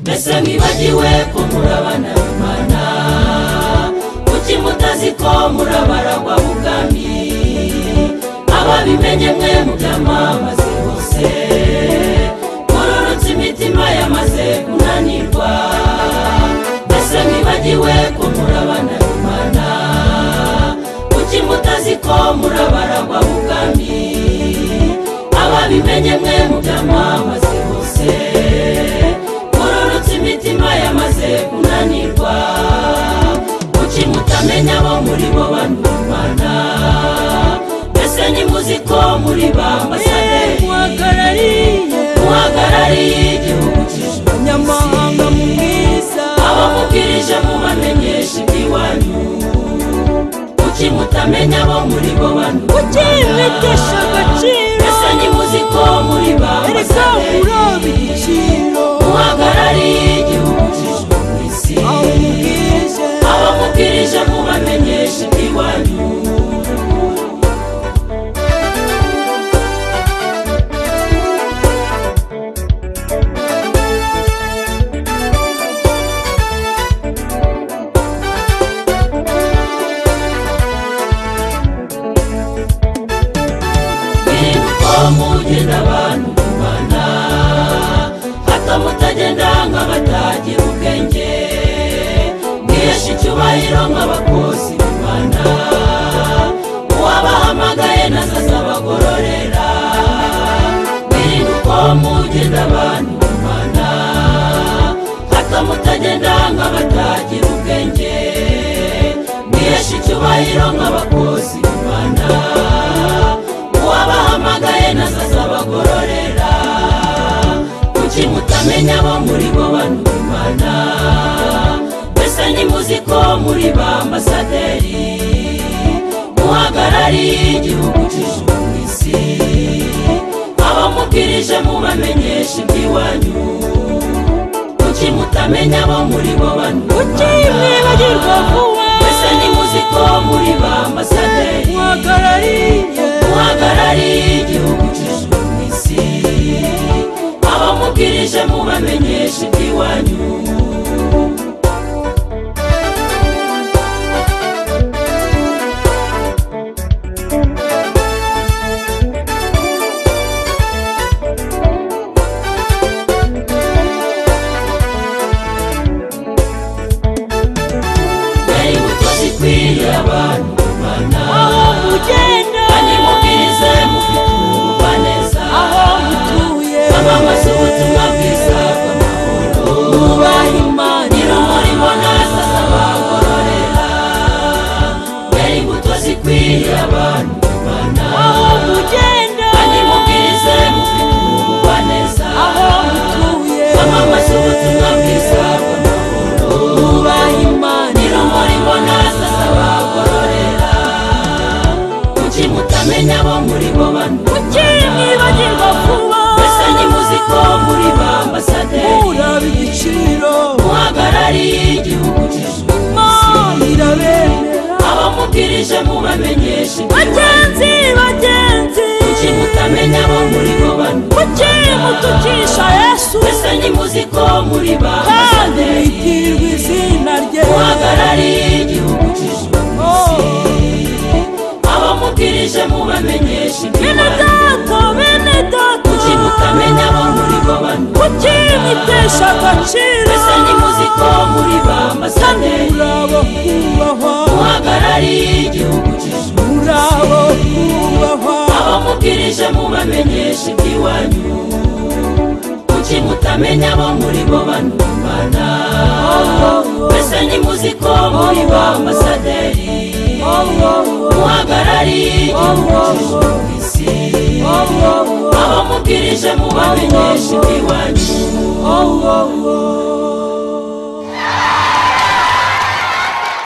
mwese mwibagiwe ko murabana n'imana kuki mutazi ko murabaragwa ubwami ababimenye mwe mubyamamaze hose mururutse imitima yamaze kunanirwa mbese mwibagiwe ko murabana n'imana kuki mutazi ko murabaragwa ubwami ababimenye mwe mubyamamaze hose mururutse imitima yamaze kunanirwa kuki mutamenya abo muri bo bantu bana mbese nimuzi ko muri ba ambasaderi muhagarariye muhagarariye igihugu cy'ijuru nyamahanga mu mwiza abamubwirije mubamenyesha iby'iwanyu kuki mutamenya abo muri bo bantu ukimwitesha agaciro mbese nimuzi ko muri ba erega uroba ambasaderi igiciro muhagarariye igihugu cy'ijuru ku isi aho umubwije abamubwirije mubamenyesha iby'iwanyu birirwa mugenda abantu bana hato mutagenda nk'abatagira ubwenge mwihesha icyubahiro nk'abakozi b'imana uwabahamagaye nazaza abagororera birirwa mugenda abantu bana hato mutagenda nk'abatagira ubwenge mwihesha icyubahiro nk'abakozi b'imana uwabahamagaye nazaza abagororera kuki mutamenya abo muri bo bantu b'imana mbese nimuzi ko muri ba ambasaderi muhagarariye igihugu cy'ijuru ku isi abamubwirije mubamenyesha iby'iwanyu kuki mutamenya abo muri bo bantu b'imana ukimwibagirwa vuba mbese nimuzi ko muri ba ambasaderi muhagarariye muhagarariye igihugu cy'ijuru ku isi abamubwirije mubamenyesha iby'iwanyu mwari buto zikwiriye abantu bana aho mugenda kandi mubwirize mufite ububaneza aho mutuye bamamaza ubutumwa bwiza bw'amahoro mubaha imana irumuri mbona zazabagororera mwari buto zikwiriye abantu bana aho mugenda kandi mubwirize mufite ububaneza aho mutuye bamamaza ubutumwa bwiza bw'amahoro mubaha imana irumuri mbona zazabagororera kuki mutamenya abo muri bo bantu ukimwibagirwa vuba mbese nimuzi ko muri ba ambasaderi uraba igiciro muhagarariye igihugu cy'ijuru ku isi imana irabemera abamubwirije mubamenyeshe bagenzi bagenzi kuki mutamenya abo muri bo bantu ukimutukisha yesu mbese nimuzi ko muri ba kandi ambasaderi witirwa izina rye muhagarariye igihugu cy'ijuru ku isi abamubwirije mubamenyeshe bene iby'ibanze data bene kuki data mutamenya abo muri bo bantu ukimutesha agaciro mbese nimuzi ko muri ba ambasaderi uraba kubahwa muhagarariye igihugu cy'ijuru uraba kubahwa abamubwirije mubamenyesha iby'iwanyu kuki mutamenya abo muri bo bantu bana mbese nimuzi ko muri ba ambasaderi muhagarariye igihugu cy'ijuru ku isi abamubwirije mubamenyesha iby'iwanyu